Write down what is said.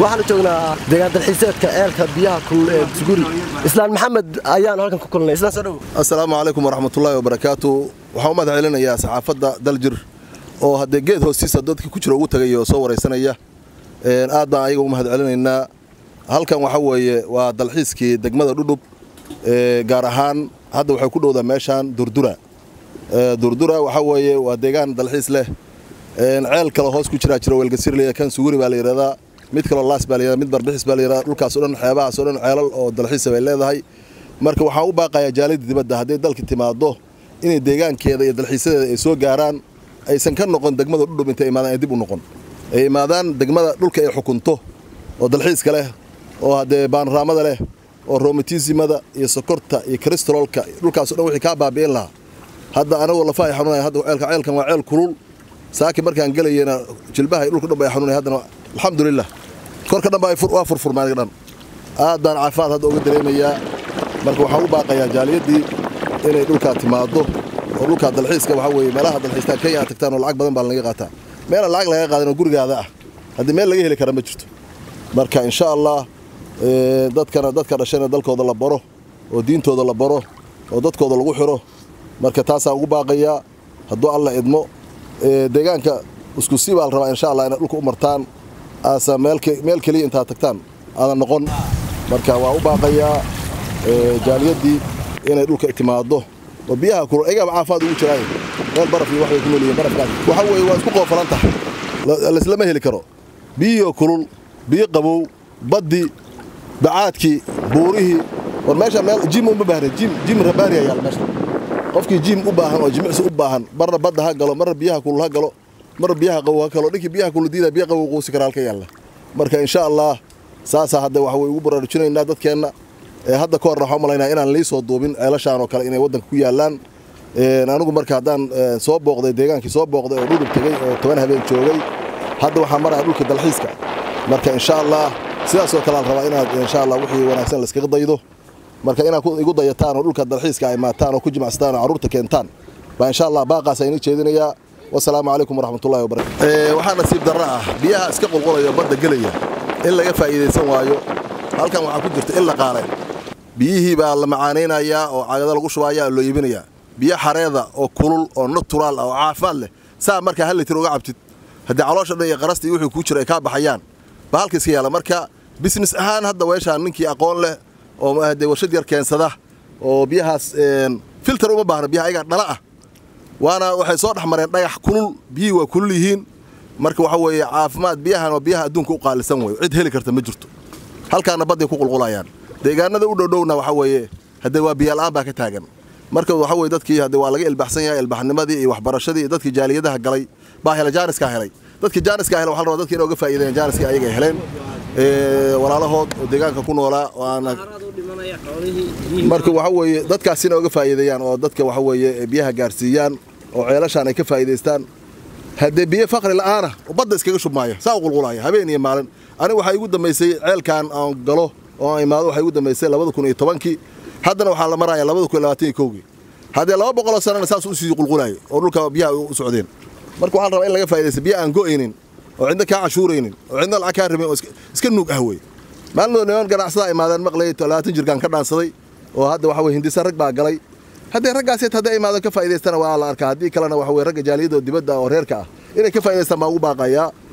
waxaanu joognaa deegaan dalxiiseedka ceelka biyaha kulul ee suguri islaan maxamed ayaanu halkan ku kulnay islaan soo dhow assalaamu calaykum waraxmatullaahi wabarakaatu waxaan u mahad celinayaa saxaafadda daljir oo haddee geed hoostiisa dadkii ku jira ugu tagay oo soo waraysanaya aad baan ayaga u mahad celinaynaa halkan waxa weeye waa dalxiiskii degmada dhudhub gaar ahaan hadda waxay ku dhowdaa meeshaan durdura durdura waxa weeye waa deegaan dalxiis leh ceel kale hoos ku jiraa jiro weelgasirley kan suguri baa la yidhahdaa mid kaloo laas baa la yidhahdaa mid barbixis baa la yidhahdaa dhulkaas o dhan xeebahaas o dhan ceelal oo dalxiisa bay leedahay marka waxaan u baaqayaa jaalida dibadda hadday dalka timaado inay deegaankeeda iyo dalxiisadeeda ay soo gaaraan aysan ka noqon degmada dhudhub intay imaadaan ay dib u noqon ay imaadaan degmada dhulka ay xukunto oo dalxiiska leh oo haddee baanraamada leh oo romatismada iyo sokorta iyo kristololka dhulkaas o dhan wixii kaa baabi'in lahaa hadda anagoo lafa ay xanuunaya hadda ceelka ceelkan waa ceel kulul saaki markaan gelayena jilbaha dhulka dhan ba ay xanuunaya haddana alxamdulilah korka dhan ba waa furfurmaan dhan aad baan caafimaad hadda uga dareemayaa marka waxaan u baaqayaa jaaliyaddii inay dhulkaa timaado oo dhulkaa dalxiiska waxaa weeye meelaha dalxiistaan kenya aad tagtaan oo lacag badan baa lanaga qaataa meela lacag laga qaadan oo gurigaada ah haddii meel laga heli kara ma jirto marka insha allah dadkana dadka dhashayna dalkooda la baro oo diintooda la baro oo dadkooda lagu xiro marka taasaan ugu baaqayaa hadduu alla idmo deegaanka isku si baa la rabaa insha allah inay dhulka u martaan aasa meel keliya intaad tagtaan aadan noqon marka waa u baaqayaa jaaliyaddii inay dhulka timaado oo biyaha kulul ayagaa caafimaad ugu jiraaye meel baraf iyo waxbay ku noolyihiin barafkaas waxa weeye waa isku qoofalan tahay laislama heli karo biyihii kulul biyo qabow baddi bacaadkii buurihii war meesha meel jim uma baahna jim jim rabaani ayaa meesha qofkii jim u baahan oo jimicsi u baahan marna badda ha galo marna biyaha kulul ha galo marna biyaha qabow ha galo dhinkii biyaha kulul diida biyo qabow quusi kara halka yaalla marka insha allah saasaa hadda waxa way ugu baraarujinaynaa dadkeenna hadda ka horna waxaan umalaynaa inaan lii soo duubin ceelashaan oo kale inay waddanka ku yaallaan anigu marka haddaan soo booqday deegaankii soo booqday oo dhudhub tegey oo toban habeen joogay hadda waxaan maraya dhulka dalxiiska marka insha allah sidaasoo kale aan rabaa inaad insha allah wixii wanaagsan layskaga daydo marka inaad igu dayataan oo dhulka dalxiiska ay maataan oo ku jimacsataan oo carruurta keentaan baa insha allah baaqaas ayni jeedinayaa wasalaamu calaykum waraxmatullahi wabarakatu waxaa nasiib darro ah biyaha iska qulqulaya badda gelaya in laga faa'iidaysan waayo halkan waxaa ku jirta in la qaalay biyihii baa la macaanaynayaa oo cagado lagu shubaaya loo iibinayaa biyo xareeda oo kulul oo naturaal ah oo caafimaad leh saa markaa hal litir uga cabtid haddii caloosha dhan iyo qarasta iyo wixii kuu jira ay kaa baxayaan baa halka iska yaala marka business ahaan hadda weeshaan ninkii aqoon leh oo dee warshad yar keensada oo biyahaas filter uma baahna biyaha ayagaa dhala ah waana waxay soo dhex mareen dhagax kulul biyihii waa kulul yihiin marka waxa weeye caafimaad biyahan waa biyaha adduunka u qaalisan weyo cid heli karta ma jirto halkaana badday ku qulqulayaan deegaanada u dhowdhowna waxa weeye haddee waa biyaala'aan baa ka taagan marka waxa weye dadkii haddee waa laga ilbaxsan yahay ilbaxnimadii iyo waxbarashadii iyo dadkii jaaliyadaha galay baa helay jaaniskaa helay dadkii jaaniskaa helay waxa la rabaa dadkii inay uga faa'iideeyaan jaaniskii ayaga ay heleen walaalahood oo deegaanka ku noolaa marka waxa weeye dadkaas inay uga faa'iideeyaan oo dadka waxa weeye biyaha gaarsiiyaan oo ceelashaan ay ka faa'iidaystaan haddee biyo faqri la'aana badda iskaga shubmaaya saa u qulqulaya habeen iyo maalin aniga waxaa igu dambaysay ceelkan aan galo oo aan imaado waxaa igu dambaysay labada kun iyo tobankii haddana waxaa la maraya labada kun iyo labaatan iyo kowgii haddee laba boqoloo sanana saas usii qulqulayo oo dhulka biyaha u socdeen marka waxaa la rabaa in laga faa'iidaysta biyo aan go'aynin oo cidna kaa cashuuraynin oo cidna lacag kaa rabin oo iska nuug ah wey maalmood niman ganacsadaa imaadeen maqlay labaatan jirkaan ka dhaansaday oo hadda waxa weye hindisa rag baa galay haddee raggaaseet hadday imaadeen ka faa'idaystana waa la arkaa haddii kalena waxa weye ragga jaaliyada oo dibadda oo reerka ah inay ka faa'idaystaan baa ugu baaqayaa